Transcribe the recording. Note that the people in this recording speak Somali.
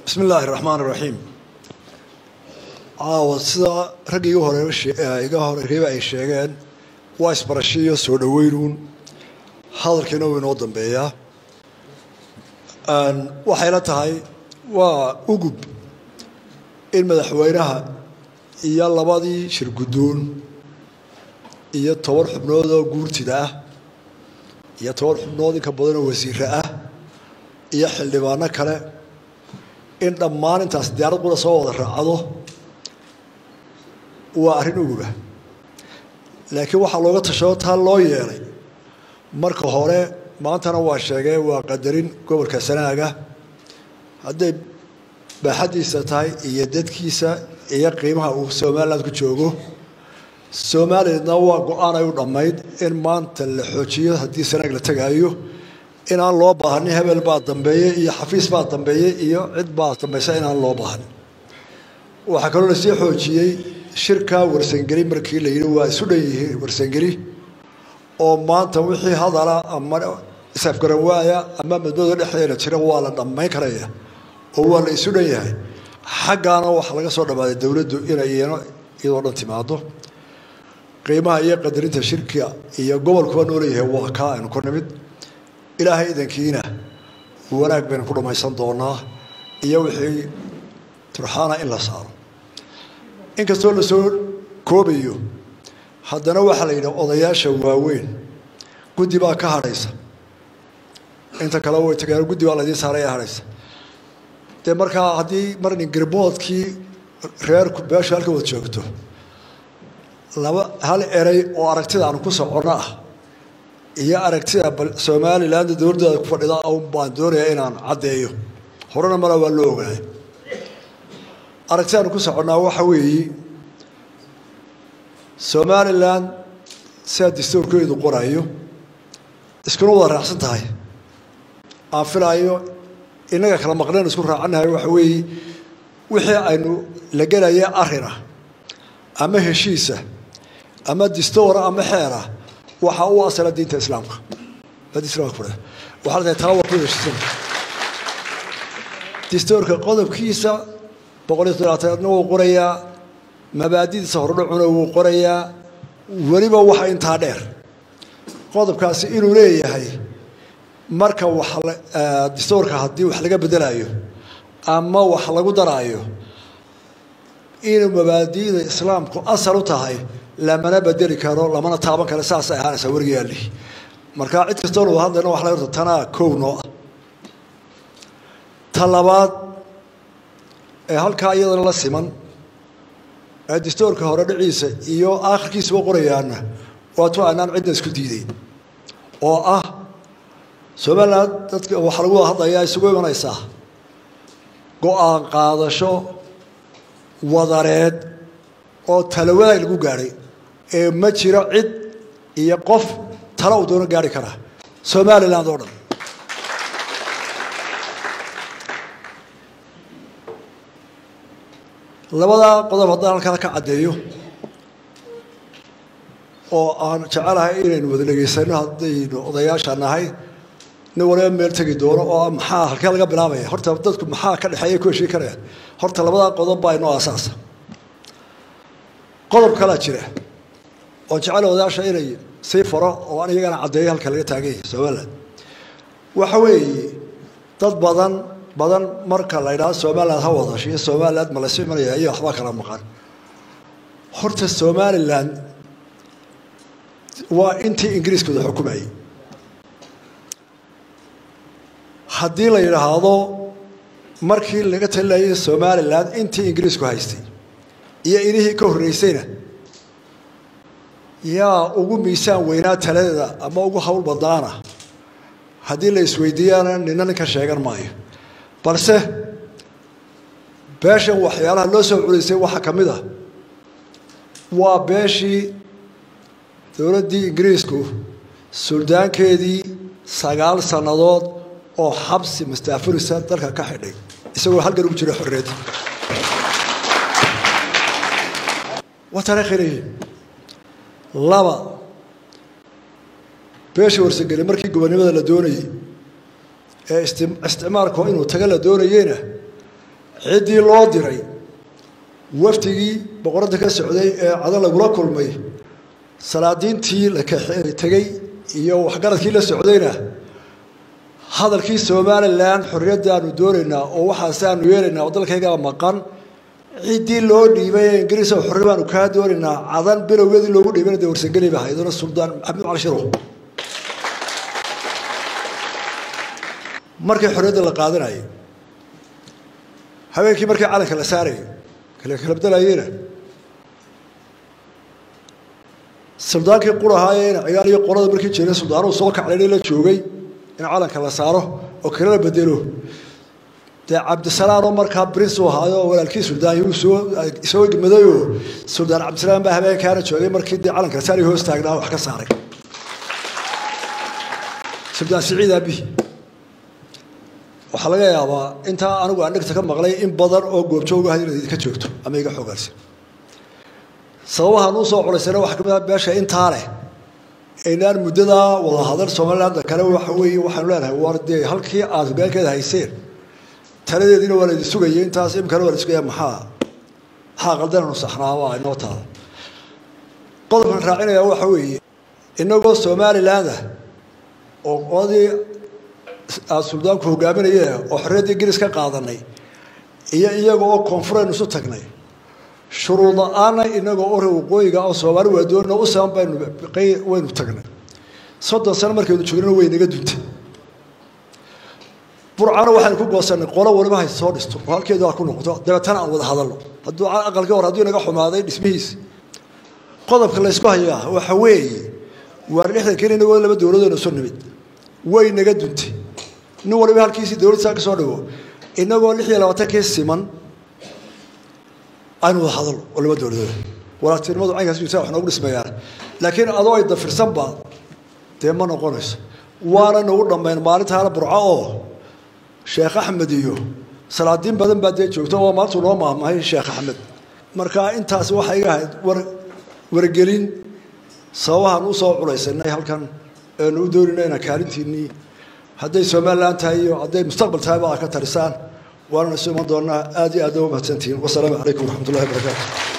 bismi illaahi raxmaan iraxiim caawa sida ragga iga hore iga horeeyba ay sheegeen waa isbarashiyo soo dhoweynuun hadalkiina wuu inoo dambeeyaa waxayla tahay waa ugub in madaxweynaha iyo labadii shir guddoon iyo toban xubnood oo guurtida ah iyo toban xubnood inka badan oo wasiire ah iyo xildhibaano kale in dhammaan intaas diyaarad qura soo wada raacdo waa arrin uguba laakiin waxaa looga tashado taa loo yeelay marka hore maantana waa sheegee waa qadarin gobolka sanaaga hadday baaxaddiisa tahay iyo dadkiisa iyo qiimaha uu somaliland ku joogo somalilandna waa go-aan ay u dhammayd in maanta la xoojiyo haddii sanaag la tegaayo inaan loo baahanin hebel baa dambeeyey iyo xafiis baa dambeeyey iyo cid baa dambaysa inaan loo baahanin waxaa kaloo lasii xoojiyey shirka warsangeli markii la yidhi waa isu dhan yihiin warsangeli oo maanta wixii hadala ama isafgaran waaya ama madmada dhexdeeda jira waa la dhammayn karaya oo waa la isu dhan yahay xaggaana waxaa laga soo dhammaaday dowladdu inay iyano iyadoo dhan timaado qiimaha iyo qadarinta shirka iyo gobolkuba nooleeyahay waa kaa aynu ku nimid ilaahay idankiina wanaag baynu ku dhammaysan doonaa iyo wixii turxaana in la saaro inkastoo lasoo koobayo haddana waxaa la yidhi odayaasha waaweyn guddi baa ka hadhaysa inta kale way tageen guddi baa laidiin saaray ee hadhaysa dee markaa haddii marnin garboodkii reerku beeshu halka wad joogto laba hal erey oo aragtida aanu ku soconno ah iyo aragtida somaliland dowladdeeda ku fadhida un baan doonayaa inaan caddeeyo horena mala waa loo ogaay aragtida aanu ku soconnaa waxa weeye somaliland sidaa dastuurkeedu qorayo iskuna wada raacsan tahay aan filaayo innaga kala maqleen isku raacannahay waxa weeye wixii aynu la gelaya arina ama heshiisa ama distoora ama xeera waxaa u asala diinta islaamka waxaa la tahay taa waa ku heshiisan distoorka qodobkiisa boqol iyo toddobaatanaadna wuu qorayaa mabaadidiisa hordhacuna wuu qorayaa weliba waxa intaa dheer qodobkaasi inuu leeyahay marka wax distoorka haddii wax laga bedelayo ama wax lagu daraayo inuu mabaadi'da islaamku asal u tahay lamana bedeli karo lamana taaban karo saasay ahaanaysaa werigaali markaa cid kastoo wada hadlayna wax la horta tanaa kow noo ah ta labaad ee halkaa iyadana la siman ee dastoorka hore dhiciisa iyo aakhirkiisaba qorayaana waatu aanaan cidna isku diideyn oo ah somaliland dadka waxaa lagu wada hadlayaa isugu imanaysaa go-aan qaadasho wadareed oo talawadaag lagu gaadhay ee ma jiro cid iyo qof talo uu doono gaari karaa somaliland oo dhan labadaa qodob haddaan halkaa ka caddeeyo oo aan jecelahay inaynu wada dhegaysano haddaynu odayaasha nahay nin waliba meel tegi doono oo maxaa halkee laga bilaabaya horta dadku maxaa ka dhexeeya ku heshii karayaan horta labadaa qodob baa inoo asaasa qodob kalaa jira oo jecel odayaasha inay sii faro oo aan iyagana caddeeyo halka laga taagan yahay somaliland waxa weeye dad badan badan marka la ydhaahdo somaliland ha wadasho iyo somaliland ma laysu imanaya iyo waxbaa kala maqan horta somaliland waa intii ingiriiskooda xukumayay haddii la yidhaahdo markii laga talinayay somaliland intii ingiriisku haystay iyo inihii ka horreysayna yaa ugu miisaan weynaa taladeeda ama ugu hawl badnaana haddii la isweydiiyaana nina ninka sheegan maayo balse beeshan waxyaalaha loo soo culaysay waxaa ka mid ah waa beeshii dowladdii ingiriisku suldaankeedii sagaal sannadood oo xabsi mustaafurisa dalka ka xidhay isagoo halgan ugu jira xorriyadda waa taariikhileyihiin laba beesha warsangeli markii gobonnimada la doonayey ee isticmaalku inuu taga la doonayeyna ciddii loo diray wafdigii boqoradda ka socday ee cadan lagula kulmay salaadiintii la tegey iyo waxgaradkii la socdayna hadalkii somalilan xorriyaddaanu doonaynaa oo waxaase aanu yeelaynaa oo dalkaygaa maqan ciddii loo dhiibay ee ingiriisa xorri baanu kaa doonaynaa cadan bilowgeedii loogu dhiibana dee warsangeli ba haydona suldaan maxamed cali shiro markii xorriyadda la qaadanayay habeenkii markii calanka la saarayay kala kalabdalayeyna suldaankii qurahaayena cigaal iyo qolada markii jiray suldaanuhu soo kaclayna la joogay in calanka la saaro oo kale la bedelo dee cabdisalaam oo markaa brince u ahaayo oo walaalkii suldaan uu soo soo madayoo suldaan cabdisalaam baa habeenkaana joogay markii dee calanka la saari hoos taagnaa wax ka saaray suldaan siciid aabihi waxaa laga yaabaa intaa anigu aan dhegta ka maqlay in badan oo goobjoogaha inaad idinka joogto ama iga xogaalsan sababahaan u soo colaysana waxaa kamid ah beesha intaa leh aynaan muddadaa wada hadal somaliland kale waxa weeye waxaanu leenahay war dee halkii aad hoggaankeeda hayseen taladeediina waa laydin sugayay intaas imikana waa la sugaya maxaa maxaa qaldananu saxnaa waa inoo taada qodobkan raacinaya waxa weeye inagoo somaliland ah oo qoladii aada suldaanku hogaaminaye oo xorriyaddii ingiriis ka qaadanay iyo iyaga oo koonfuraynu isu tagnay shuruud la-aana inagoo ore waqooyiga oo soomaali waadoonina u saban baynu waynu tagnay soddon sano markaynu joognana way naga duntay burcana waxaynu ku goosanay qolo waliba hay soo dhisto oo halkeedu ha ku noqoto dabeetana aan wada hadalno hadduu aqalkii hore hadduu inaga xumaaday dhismihiisi qodobka laysku hayaa waxa weeye waar lixdankiin inagoo laba dowladoona soo nimid way naga duntay nin waliba halkiisii dowlad saa ka soo dhigo inagoo lix iyo labaatankii siman aynu wada hadalno oo laba dowladooda walaaltinimadu caynkaas jirta wax noogu dhismayaan laakiin adoo ay dafirsanba dee ma noqonayso waana nagu dhammayn maalintaana burco oo sheekh axmed iyo salaadiin badan baa dee joogta oo maantuu noo maahmahay sheekh axmed marka intaas waxay iga ahayd war wargelin sababahaan u soo culaysanay halkan eenu u doonayna inaan kaalintiinnii hadday somalilan tahay iyo hadday mustaqbal tahayba aad ka tarisaan waanana isu iman doonaa aad iyo aad uga mahadsantihiin wasalaamu calaykum waraxmat ullahi wabarakaatu